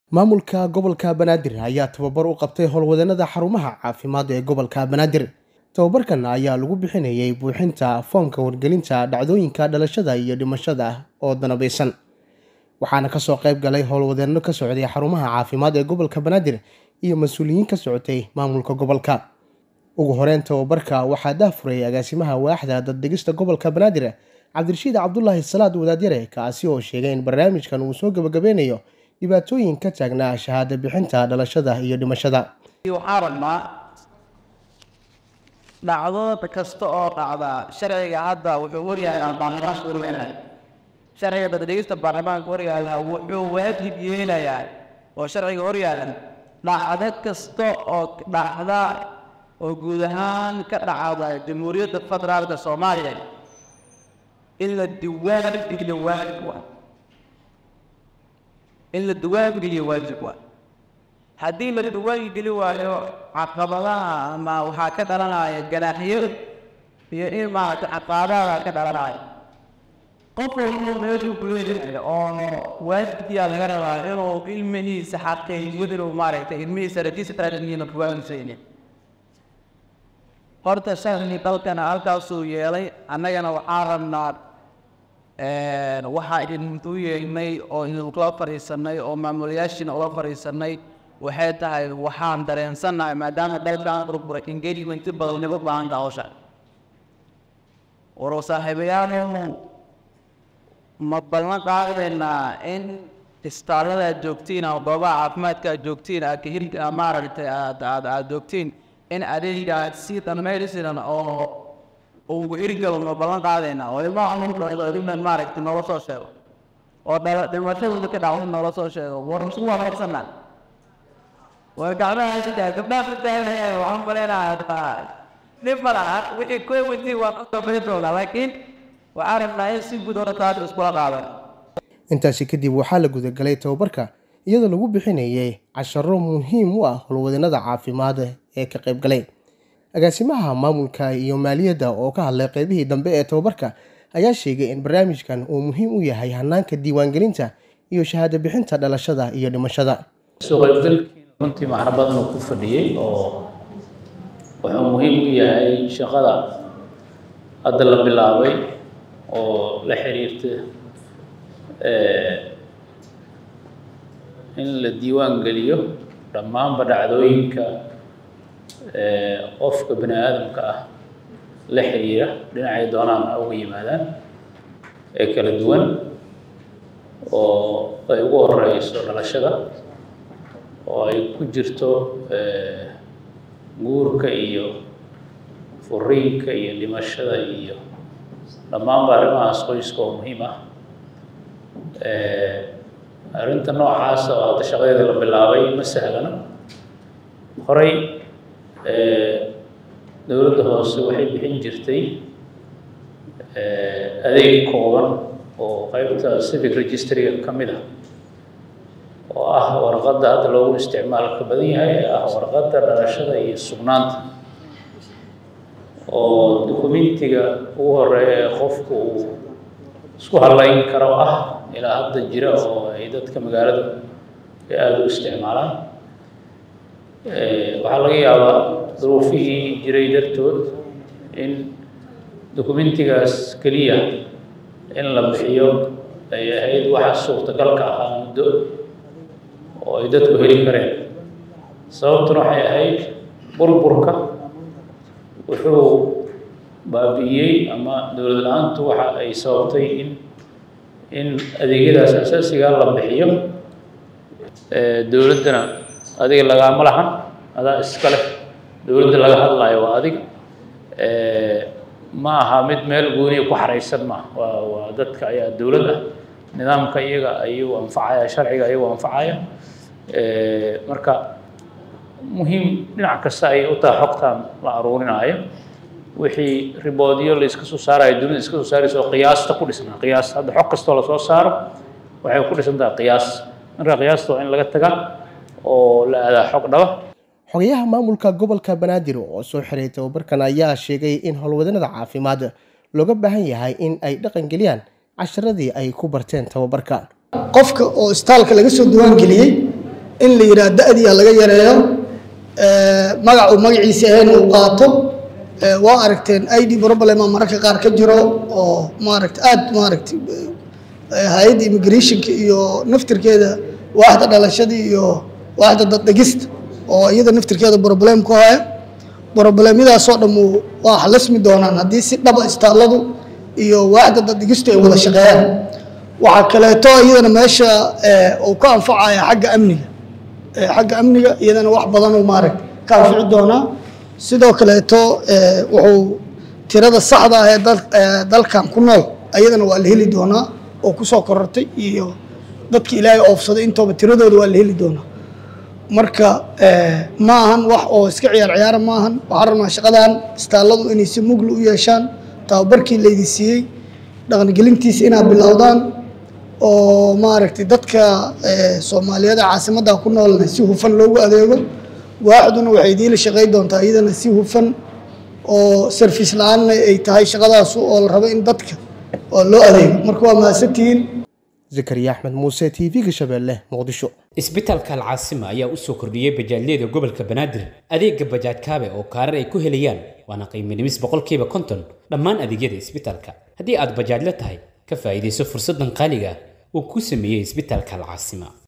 maamulka gobolka banaadir ayaa tababar u qabtay howlwadeenada xarumaha caafimaad ee gobolka banaadir tababarkan ayaa lagu bixinayay buuxinta foomka wargelinta dhacdooyinka dhalashada iyo dhimashada oo danabaysan waxaana kasoo qayb galay howlwadeenno ka socday xarumaha caafimaad ee gobolka banaadir iyo mas-uuliyiin ka socotay maamulka gobolka ugu horeyn tababarka waxaa daahfuray agaasimaha waaxda daddegista gobolka banaadir cabdirashiid cabdulaahi salaad wadaadyare kaasi oo sheegay in barnaamijkan uu soo gabagabeynayo dhibaatooyin ka taagnaa shahaado bixinta dhalashada iyo dhimashada waxaan rabnaa dhacdooda kasta oo dhacda sharciga hadda wuxuu waryahay aan baarlamaanka warweynahay sharciga dadadhegista baarlamaanka waryaala wuxuu waajib yeelayaa oo sharciga horyaala dhacdo kasta oo dhacda oo guud ahaan ka dhacda jamhuuriyadda federaalka soomaaliya in la diwaan geliyo waajib waa in la diwaan geliyo waajib waa haddii la diwaan geli waayo caqabadaha ama waxaa ka dhalanaya ganaaxyo iyo in maaragta caqaadaha ka dhalanaya qof walba meeshuu kuleeyahay oo waajibkiyaa laga rabaa inuu ilmihiisa xaqiijiyo inuu maaragtay ilmihiisa rajiisa taadaniina buwaanusayni horta sharci dalkana halkaasuu yeelay annagana waxaan rabnaa waxaa idinku yeegnay oo idinkula fadhiisanay oo maamulayaashiina ula fadhiisanay waxay tahay waxaan dareensannahay maadaama dalkan burburay engagement badan naga baahanta hawsha waro saaxiibayaal ma ballan qaadaynaa in istaalada aad joogtiin ama goobaha caafimaadka aad joogtiin aad kahir maaragtay aad aad aad joogtiin in adeega aad si dhammaystiran oo ugu hirgalo ma ballan qaadaynaa oo ilmaha maaragtay noola soo sheego oo dhimashadooda ka dhacdo noola soo sheego war isku waafaqsanaa waa gacmaha sidaa gabdhaha fatahanaya waxaan maleynayaa dhib ma laha wixii kuwati waa kasoo bixi doonaa laakiin waxaan rabnaa in si guud oo taas iskula qaadan intaasi kadib waxaa la gudagalay tababarka iyadoo lagu bixinayay casharo muhiim u ah howlwadeenada caafimaad ee ka qayb galay agaasimaha maamulka iyo maaliyadda oo ka hadlay qeybihii dambe ee tababarka ayaa sheegay in barnaamijkan uu muhiim u yahay hanaanka diiwaangelinta iyo shahaado bixinta dhalashada iyo dhimashada soo qaybgalkiina runtii macno badan uu ku fadhiyey oo wuxuu muhiim u yahay shaqada hadda la bilaabay oo la xiriirta in la diiwaan geliyo dhammaanba dhacdooyinka qofka bani aadamka ah la xiriira dhinacay doonaan ha uga yimaadaan ee kala duwan oo ay ugu horeyso dhalashada oo ay ku jirto guurka iyo furiinka iyo dhimashada iyo dhammaanba arrimahaas qoyska oo muhiim ah arrinta noocaasa oo hadda shaqadeeda la bilaabay ma sahlana horey dowladda hoose waxay bixin jirtay adeeg kooban oo qeybta civic registryga ka mid ah oo ah warqadda hadda loogu isticmaalka badan yahay ee ah warqadda dhalashada iyo sugnaanta oo dukumentiga ugu horeeya ee qofku uu isku halayn karo ah ilaa hadda jira oo ay dadka magaalada ay aada u isticmaalaan waxaa laga yaabaa duruufihii jiray dartood in dukumentigaas keliya in la bixiyo ay ahayd waxa suurtagalka ahaa muddo oo ay dadku heli kareen sababtuna waxay ahayd burburka wuxuu baabi'iyey ama dowlad la-aantu waxa ay sababtay in in adeegyadaas asaasigaa la bixiyo dowladdana adiga lagaama lahan adaa iska leh dowladda laga hadlayo waa adiga ma aha mid meel gooniya ku xaraysan ma waa waa dadka ayaa dowlad ah nidaamka iyaga ayuu anfacaya sharciga ayuu anfacaya marka muhiim dhinac kasta ayay u tahay xogtan la aruurinaayo wixii riboodyo la iska soo saarayo dunida iska soo saaraysa oo qiyaasta ku dhisnaa qiyaas hadda xog kastoo lasoo saaro waxay ku dhisan tahay qiyaas marka qiyaasta waa in laga taga oo la aadaa xog dhaba xogayaha maamulka gobolka banaadir oo soo xiray tababarkan ayaa sheegay in howlwadeenada caafimaad looga baahan yahay in ay dhaqangeliyaan casharadii ay ku barteen tababarka qofka oo istaalka laga soo diwaan geliyey in la yidhaha da-diia laga yareeyo magac uu magaciisa ahayn uu qaato waa aragteen i d problema mararka qaar ka jiro oo maaragta aada maaragta hay-adda immigrationka iyo naftirkeeda waaxda dhalashadii iyo waaxda daddegista oo iyada naftirkeeda problem ku haya broblemyadaasoo dhammu waa xalismi doonaan haddii si dhaba istaalladu iyo waaxda daddegistu ay wada shaqeeyaan waxaa kaleeto iyadana meesha uu ka anfacaya xagga amniga xagga amniga iyadana wax badanuu maaragta ka anfici doonaa sidoo kaleeto wuxuu tirada saxda ah ee dalkan ku nool ayadana waa la heli doonaa oo kusoo korortay iyo dadka ilaahay oofsaday intooba tiradooda waa la heli doonaa marka ma ahan wax oo iska ciyaar ciyaara ma ahan waxaan rabnaa shaqadan istaalladu inay si mugli u yeeshaan tababarkii laydi siiyey dhaqangelintiisa inaad bilowdaan oo maaragtay dadka soomaaliyeed caasimadda ku noolna si hufan loogu adeego waaxduna waxay idiinla shaqey doontaa iyadana si hufan oo sarfiis la-aanna ay tahay shaqadaasu oo la rabo in dadka oo loo adeego marka waa mahadsantihiin zakariya axmed muuse t v-ga shabeelle muqdisho isbitaalka alcaasima ayaa u soo kordhiyey bajaajyada gobolka banaadir adeega bajaaj kaabe oo kaarar ay ku helayaan waana qiimo dhimis boqolkiiba konton dhammaan adeegyada isbitaalka haddii aad bajaajla tahay ka faa'iidayso fursaddan qaaliga ah uu ku sameeyey isbitaalka alcaasima